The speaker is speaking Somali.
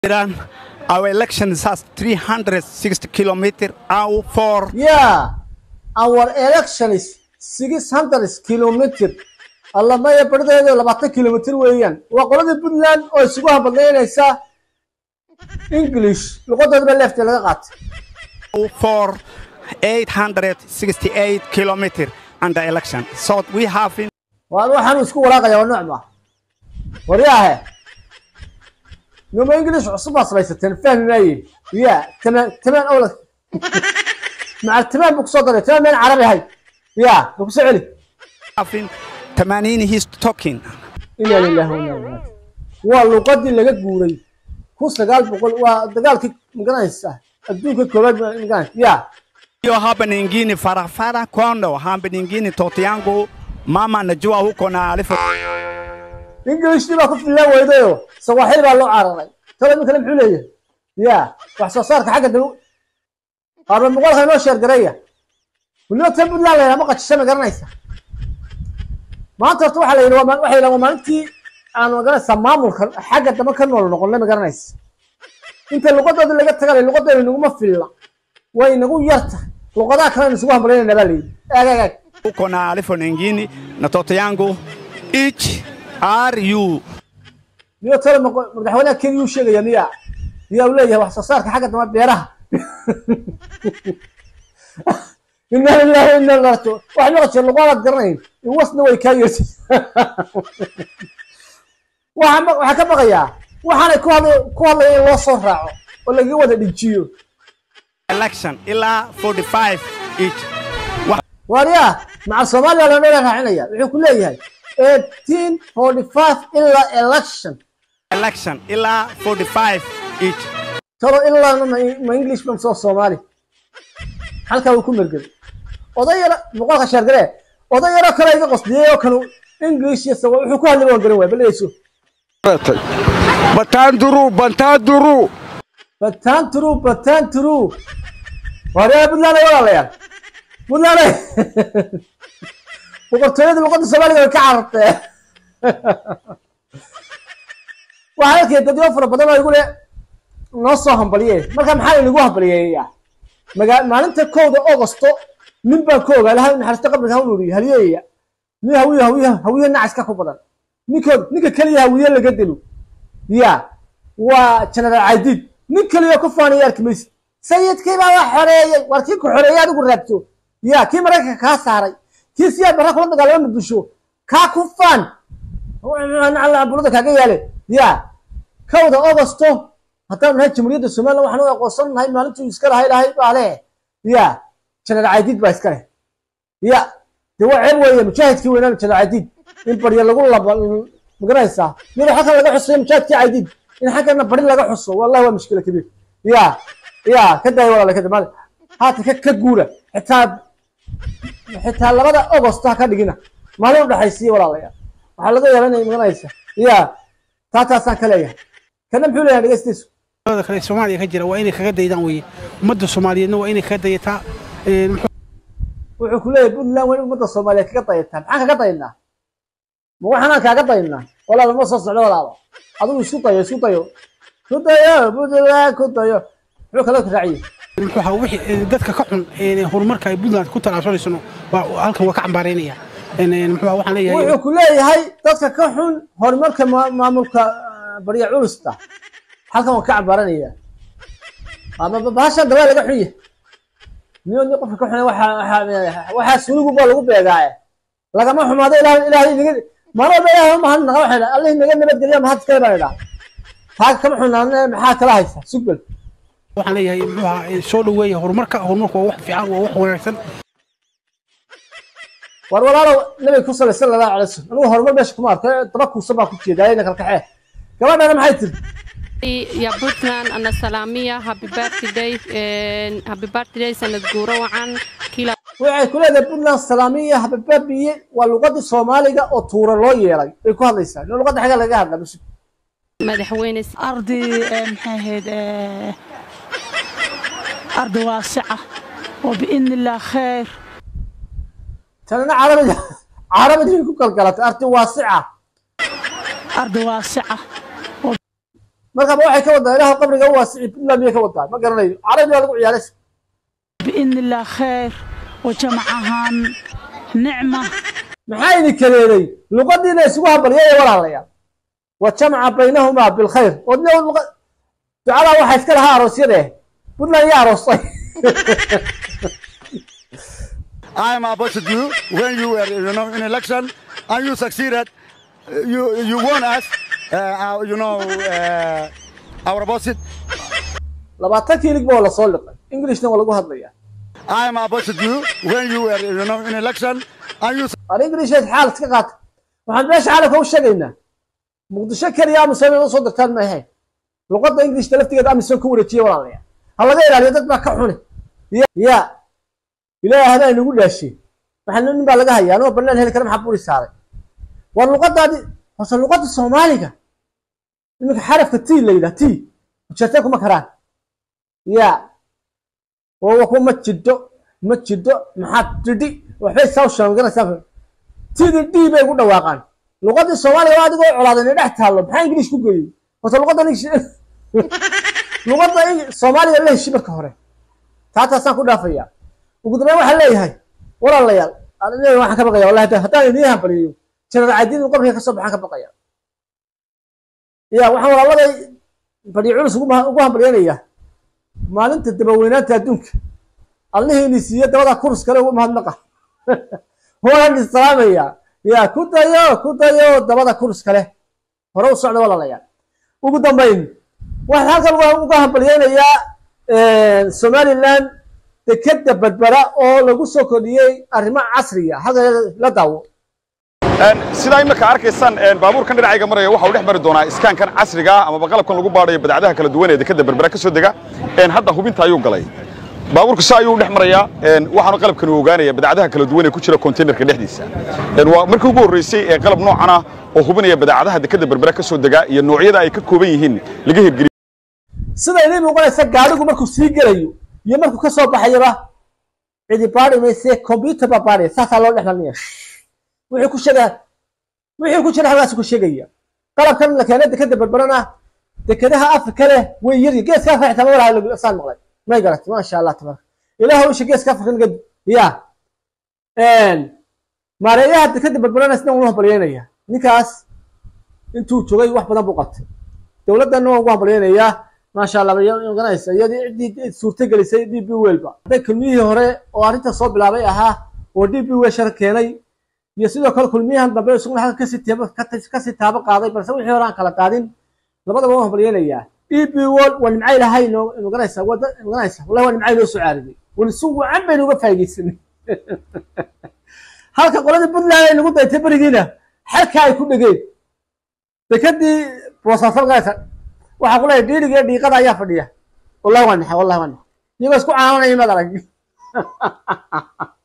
Iran, our election is has 360 kilometer out for Yeah, our election is 600 kilometer. alla maya bardeedu labaatan kilomitir weeyaan waa qoladii puntland oo isugu habadlaynaysa english luqadoodaba leefta laga qaatay for 868 kilometer under election. So we have in waa waxaanu isku walaaqaya waa nooc maa waryaahe numa english cusub baa samaysateen fahmi maaye ya tamaan tamaan ola maca tamaan buu kusoo daray tamaan meen carabi ahay ya ma kusoo celi having Tamanini he's talking. inaa lillahi wa inaa ilaihi raajicuun waa luqadii laga guuray kun sagaal boqol waa dagaalkii magaranaysa adduunka koobaad ma- magaranaysa ya Hiyo hapa nyingine farafara kondo hapa nyingine toto yangu mama najua huko na alifu ingilishtii baa ku fillaan weydayo sawaaxil baa loo cararay talo iminkana muxuu leeyahay ya wax soo saarka xagga dabu qaarba muqaalka inoo sheergareeya weliba tan puntland la yidhaha ma qajisha ma garanaysa maanta horta waxaa la yidhi waa ma- waxay yidhahan waa maalintii aan magaranaysaa maamulka xagga dambe ka nool noqonnay ma garanaysa inta luqadooda laga tagalay luqadeena naguma filla way nagu yarta luqadaha kalena isugu hambalyayna baa la yidhi aag aag aag huko na alifu nyingine na toto yangu each are you miyo tale maqo- madaxweynaha kenya uu sheegaya miya miyaa uu leeyahay wax soo saarka xagga dambe beeraha inna lillahi wa inna ilaihi raajicuun wax maqashe luqadaad garanayn in wasna way kaa yeesay waxaa ma- waxaa ka baqayaa waxaanay ku hadlay ku hadlaya in loo soo raaco oo lagaga wada dhijiyo election ila 45 each waaryaa maca soomaaliya loo dheera raacinaya wuxuu ku leeyahay eighteen forty five ilaa election election ila 45 each talo ilaa ma ma english ban soo soomaali halkaa uu ku mergel oday yara boqolka sheergaree oday yaroo kale iga qosdiyey oo kanu english iyo sawa wuxuu ku hadlay waan garan waay baleyso Batanduru, Bantanduru. bataan turu bataan turu waaryaa puntland ay walaalayaal puntland ay boqortooyada luqadda soomaaliga way ka carartee waxaa arkaya dadyo fara badan oo igu le noo soo hambaliye marka maxaa inagu hambaliyeeyaa maga maalinta kowda augosto nin baan ka ogaa ilahay u naxariisto qabriga ha u nuuriyo haliyeeya nin hawiye hawiye hawiye nacaska ku badan ninkood ninka keliya hawiye laga dilo ya waa general caydid nin keliya ku faanaya arki maysid sayidkii baa wax xoreeyey war kii ku xoreeyey adigu raabto ya kii maraykanka kaa saaray kii siyaa barra kula dagaalama muqdisho kaa ku faan alla bulada kaaga yaale ya kowda augosto haddaan nahay jamhuuriyadda somaliland waxaan u aqoonsan nahay maalintuu iska lahay lahay baa leh ya general caydid baa iska leh ya dee waa ceeb weeye mujaahidkii weynaan general caydid in barya lagu laba magaranaysaa iyadoo xaggan laga xusayo mujaahidkii caydid in xaggana bari laga xuso wallahi waa mushkila kabiir ya ya ka daaya walaala ka damaada haatan ka ka guura xitaa xitaa labada augost ha ka dhigina maalin udhexaysiiya walaalayaal waxaa laga yaabaa inay magaranaysa ya taa taasaan ka leeyahay kana muxuu leeyahay dhegeystiisu da kale soomaaliya ka jira waa inay kaga daydaan weye ummadda soomaaliyeedna waa inay kaga dayataa een, muxuu wuxuu ku leeyahay puntland waa in ummadda soomaaliyeed kaga dayataa maxaan kaga daynaa ma waxaanaan kaaga daynaa walaala ma soo socdo walaalo adigu isku dayo isku dayo ku dayo puntland ku dayo muxuu kala raaciyey muxuu ahaa wixii ee, dadka ka xun ee, horumarka ay puntland ku talaabsanaysano waa halkan waa ka cambaaraynaya Een, een, muxuu ahaa waxaan leeyahay wuxuu ku leeyahay dadka ka xun horumarka ma- maamulka ah, barya culusta halkan waan ka cabaaranaya ama ba- bahashan dabaa laga xun yahay niyo ni qofka ka xun waxaa waxaa waxaa sunugu baa lagu beegaaye lagama xumaado ilaahay ilaahay inaga maalin walba ilaahay uma hadnaqa waxay dhaha allah inaga nabadgeliya mahad iskale baan idhaa taa kama xunaadne maxaa kala haysa sugbel waxaan leeyahay muxuu ahaa ee, soo dhaweeya horumarka horumarku waa wax fiican waa wax wanaagsan war walaalow nabiga ku salay sala allahu alay wasalam anigu horumar meesha kuma arko daba kuusan baan ku jeedaa ina kalkaxee gabadhana maxay tiri ya Puntland anasalamia happy birthday and happy birthday sanad guuro wacan kila waxay ku leedahay puntland salaamiya habababiye waa luqadii soomaaliga oo tuura loo yeelay bay ku hadlaysaa ino luqadda xagga laga hadla bas madaxweyne أرضي آه، maxay ahayd آه، أرض واسعة وبإذن الله خير tanina carabida carabidii ku kalgalatay arti waasica أرض واسعة markaba waxay ka wadaa ilaah qabriga u waasici puntland miyay ka wadaa ma garanayo carabi baa lagu ciyaaray بإذن الله خير وجمعهن نعمة maxaa idin kaleeday luqadiina isugu habalyaya walaalayaal wa jamca baynahumaa bilkhayr odna luqa ducadaa waxaa iska lahaa aroosyade puntland yaa aroostay I am opposite you when you were, you know, in election and you succeeded. You you won us, uh, our, you know, uh, our opposite. labaatan kiilig ba waa lasoo liqay englishna waa lagu hadlayaa I am opposite you when you were, you know, in election and you ar englisheed xaal iska qaata waxaan meesha caalamka u sheegaynaa muqdisho keliya amisom inaad usoo dirtaan ma ahayn luqadda englishta laftigeeda amisom ka wareejiye walaalayaal ha laga ilaaliyo dad baa ka xuni ya ya ilaahay hadaa inagu dhaashiye waxaa nin baa laga hayaa anoo banaan heli kara maxaa buri saaray war luqadaadi horse luqadda soomaaliga iminka xarafka t la yidhaha t ujeertee kuma karaan ya oo ku ma jidho ma jidho maxaad tidhi waxbay saw sheeganaysaa tidi d bay ku dhawaaqaan luqadii soomaaliga waa adigoo colaadan ee dhex taallo maxaa ingilish ku geeyey horta luqadda luqadda soomaaliga la heshi marka hore taataasaan ku dhaafaya ugu dambeyn waxaan leeyahay walaalayaal aniga waxaan ka baqaya wallahi haddaan idiin hambaliyo janaal caadiin qabriga kasoo baxaan ka baqaya ya waxaan walaaladay badhiyo culus ugu ugu hambalyeynaya maalinta dabaweynaanta adduunka allihiini siiye dabada kurus kale ugu mahadnaqa waan islaamaya ya ku dayo ku dayo dabada kurus kale hore u socda walaalayaal ugu dambayn waxaan halkan uga hambalyeynayaa somaliland dekeda berbera oo lagu soo kordhiyey arrimo casriya halka la daawo sidaa imika arkaysaan baabuurkan dhinacayga maraya waxa uu dhex mari doonaa iskaankan casriga ah amaba qalabkan lagu baadhayo badacadaha kala duwan ee dekeda berbera ka soo dega hadda hubinta ayuu galay baabuurku si ayuu dhex marayaa waxaanu qalabkan uu ogaanaya badacadaha kala duwan ee ku jira konteynerka dhexdiisa waa markii ugu horreysay ee qalab noocan ah oo hubinaya badacadaha dekeda berbera ka soo dega iyo noocyada ay ka kooban yihiin laga hirgeliyo sida idiin muuqanaysa gaadhigu markuu sii gelayo iyo markuu ka soo baxayaba cidi baadhi mayse combyuter baa baadhaya saasaa loo dhex marinaya wixii ku sheega wixii ku jira halkaas ku sheegaya qalabkan la keenay dekeda berberana dekadaha afrika leh way yari geeska afrika xitaa mawalaha saan maqlay may garat maasha allah tabaraka ilaahu isha geeska afrika naga ya maareeyaha dekeda berberana isna ugu hambalyeynaya ninkaas intuu joogay wax badan buu qabtay dowladdanna waan ugu hambalyeynayaa maasha allah ganaysa iyadii ciddii suurta gelisay d b welba hadday kulmiyihii hore oo arrinta soo bilaabay ahaa oo d b wel shar keenay iyo sidoo kale kulmiyahan dambe isaguna halka kasii taabo kasii taabo qaaday balse wixii hore aan kala qaadin labadaba waan hambalyeynayaa d b wol waa nimcay lahay noo maganaysa wada maganaysa wallahi waa nimcay noo soo caariday wali si wacan baynu uga faa'iidaysanay halka qoladii puntland ay nagu daytay berigiina xalka ay ku dhegeen dekadii boosaaso maganaysa waxaa ku leeyahay dhiiriga iyo dhiiqada ayaa fadhiya wallahi waa naxay wallahi waa naxay iyagoo isku caananaya maad arag